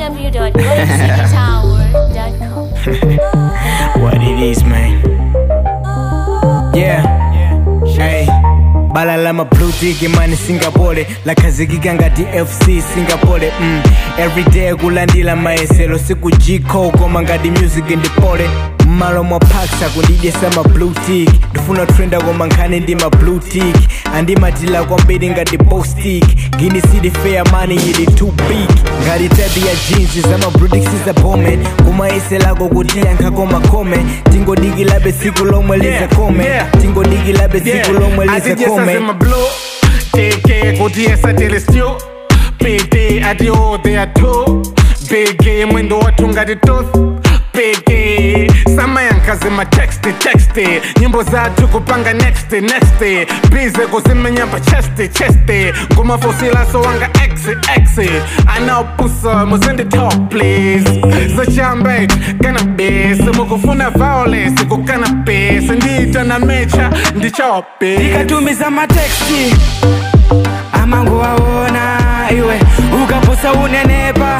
www.goldencitytower.com. what it is, man. Yeah. Hey. balala blue tick mani singapore lakhazikika ngati fc singapore mm. everyday kulandila mayeselo sikujiko koma ngati music ndipole mmalo mwa parks akundidyesa ma blue tick ndifuna trenda koma nkhani ndi ma blue tick andimatila kwambiri ngati bostik gini city fair mani ili too big ngati tabi ya jeans zama brudix zabome kumayeselago kuti yankhako makome tingodikilabe tsiku lomwe lizakome yeah. tingodikilabe tsiku lomwe lizakome my blue TK kuti esatele stew PT ati oh they are two BG mwendo watu ngati tooth BG sama yankaze ma text text nyimbo zathu kupanga next next bize kuzimenyamba chest chest ngoma fosilaso wanga x x anaopusa muzindi talk please zochambe cannabis mukufuna violence ku cannabis ndita na mecha ndichope ndikatumiza mateksti amango waona iwe ukaposa unenepa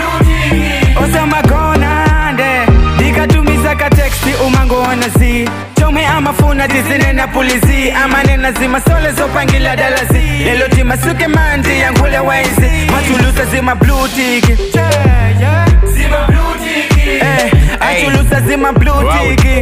osamagona nde ndikatumiza kateksti umangoona zi chomwe amafuna tizinena pulizi amanena zimasole zopangila dalazi lelo timasuke mandi yankhule waizi machulusa zima blutiki Eh, achulusa zima blutiki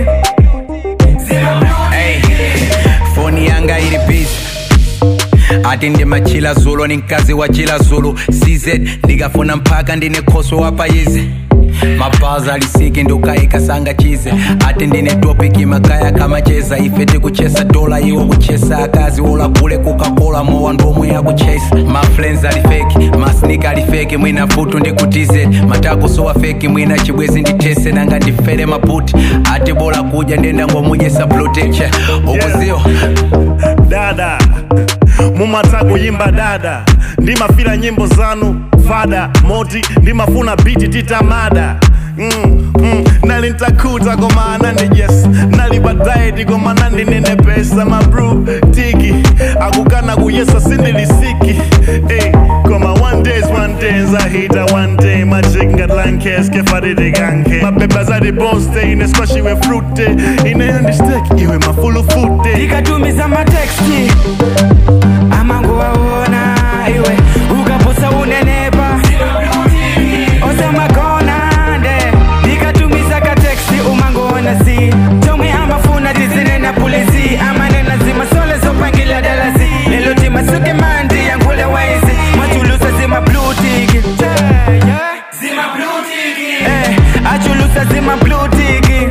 Hey, foni yanga ili busy ati ndimachila zulo ni mkazi wa chila zulu cz ndikafuna mpaka ndine khoso wapayizi mabazi alisiki ndukayikasanga chize ati ndine topiki makaya kamacheza ife tikuchesa dola iwo kuchesa akazi olagule kukakola mowa ndomwe yakuchesa maflens alifeki masnika alifeki mwina futu ndikutize matakusowa feki mwina chibwezi nditese nanga ndifere maputi ati bola kuja ndenda ngomujesa protection ukuziwa dada mumata kuyimba dada ndimafira nyimbo zanu fada moti ndimafuna biti titamada Mm, mm, nali ntakuta koma anandi yes nali baadaye tikoma nandinene pesa mabru tiki akukana kuyesa sindilisiki hey, koma one days one days ahita one day majik ngatlankeske faditikanke mabeba zati bonste ineskwashiwe frute ineyondistek iwe mafulufute ndikatumiza mateksti amango waona iwe ukaposa unenepa osamagona nde ndikatumiza kateksti umangoona zi chomwe amafuna tizinena pulizi amanena zimasole zopangila dalazi lelo timasuke mandi yankhule waizi machulusa zima blutiki Eh, achulusa zima blutiki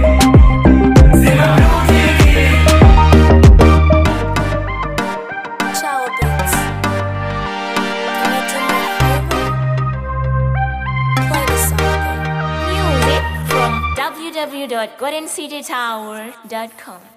Shower Beats. Can you do me a favor? Play the song. Music from www.goldencitytower.com.